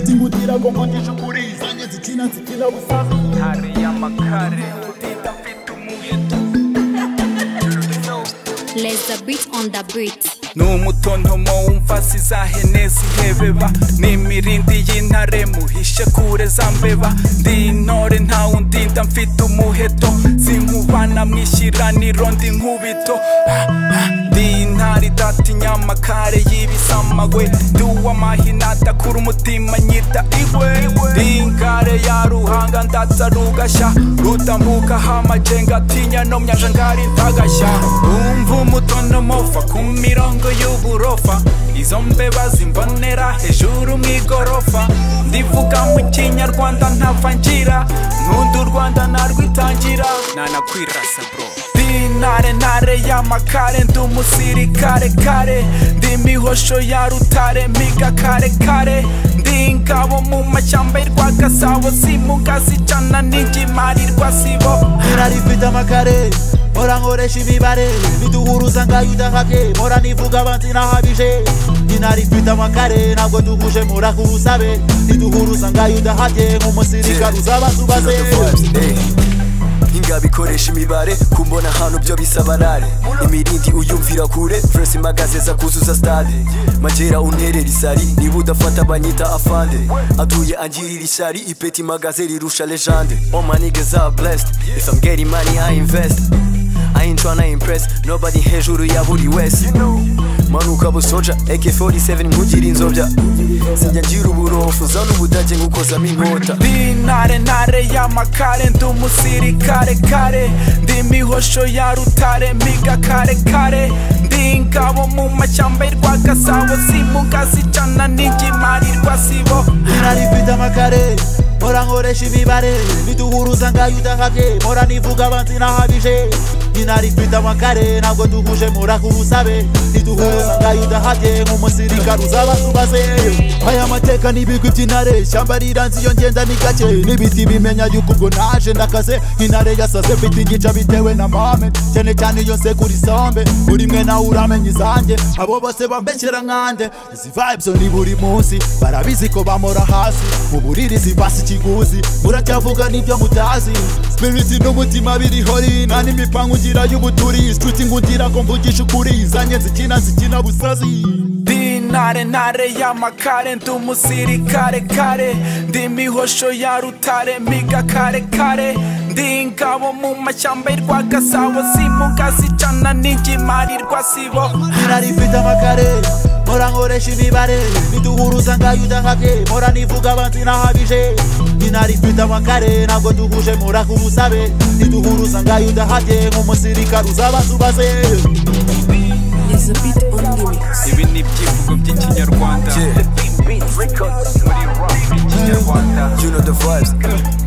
Zihutira kongonesha ukuri Zanga zikina zikira busaza hari amakare utita mfite umuheto Let the beat on the beat. ni umutontomo wumva zizahene zihebeba ni imirindi y'intare muhishe kure za mbeba ndi intore ntawundinda mfite umuheto zinkubana mwishyira ndi nkubito Ah, ah, ndi intare idatinya amakare y'ibisamagwe ndi uw'amahina adakura umutima nyita igwe ndi ingare ya ruhanga ndatsa rugashya rutambukaho amajenga atinya no myanja ngari ntagashya umva umutonomofa ku mirongo y'uburofa izo mbeba zimbonera hejuru mu igorofa ndivuga mu kinyarwanda ntavangira nkunda u rwanda narwitangira nanakwirasa bro dinare ntare y'amakare ndi umusirikare kare ndi imihosho ya rutare miga kare kare ndi ingabo mu mashyamba y'irwa gasabo simuga zicana n'igimarirwa sibo Mora rifite amakare mora nkoresha imibare biduhuruza ngayo udahabye mora nivuga abanzi nahabije nyina rifite amakare ntabwo duhuje mora kubusabe biduhuruza ngayo udahabye nk'umusirikare uzabanza ubaze ingabo ikoresha imibare kumbona ahantu byo bisabarare imirindi uyumvira kure furesi magazeza kuzuza stade magera unterera isari niba udafata banyita afande atuye angirira ishyari ipeti magaze rirusha legende all my niggas are blessed if i'm getting money i invest I ain't tryna impress nobody hejuru ya buri wese manuka busoja ak47 nkugira inzobya sinjya ngira uburofu zana ubudage ngukozamo inkota ndi intare ntare y'amakare ndi umusirikare kare ndi imihosho ya rutare miga kare kare ndi ingabo mu mashyamba y'irwa gasabo simuga zicana n'igimarirwa sibo nyina rifite amakare mora nkoresha imibare biduhuruza ngayo udahabye mora nivuga abanzi nahabije nyina rifite amakare ntabwo duhuje mora kubusabe biduhuruza ngayo udahabye nk'umusirikare uzabanza ubaze aya mateka n'ibigwi by'intare ishyamba riranze iyo ngenda ni gake n'ibiti bimenya yuko ubwo naje ndakaze intare yasaze mfite igica bitewe na mame cyane cyane iyo nsekura isombe buri mwe nawe uramenya izanjye abo bose bambeshyera nkande izi vibes ni buri munsi barabizi ko bamora hasi mu buriri zibasa ikiguzi muracyavuga n'ibyo mutazi spirit n'umutima biriho ri nta n'imipangu ngira y'ubuturi nshuti ngungira ko mvugisha ukuri zanjye nzikina nzikina busazi ndi intare ntare y'amakare ndi umusirikare kare ndi imihosho ya rutare miga kare kare ndi ingabo mu mashyamba y'irwa gasabo simuga zicana n'igimarirwa sibo nyina rifite amakare mora nkoresha imibare biduhuruza ngayo udahabye mora nivuga abanzi nahabije nyina rifite amakare ntabwo duhuje mora kubusabe biduhuruza ngayo udahabye nk'umusirikare uzabanza ubaze Is a beat on the mix. ibi ni ibyivugo by'ikinyarwanda muri rap y'ikinyarwanda you know the vibes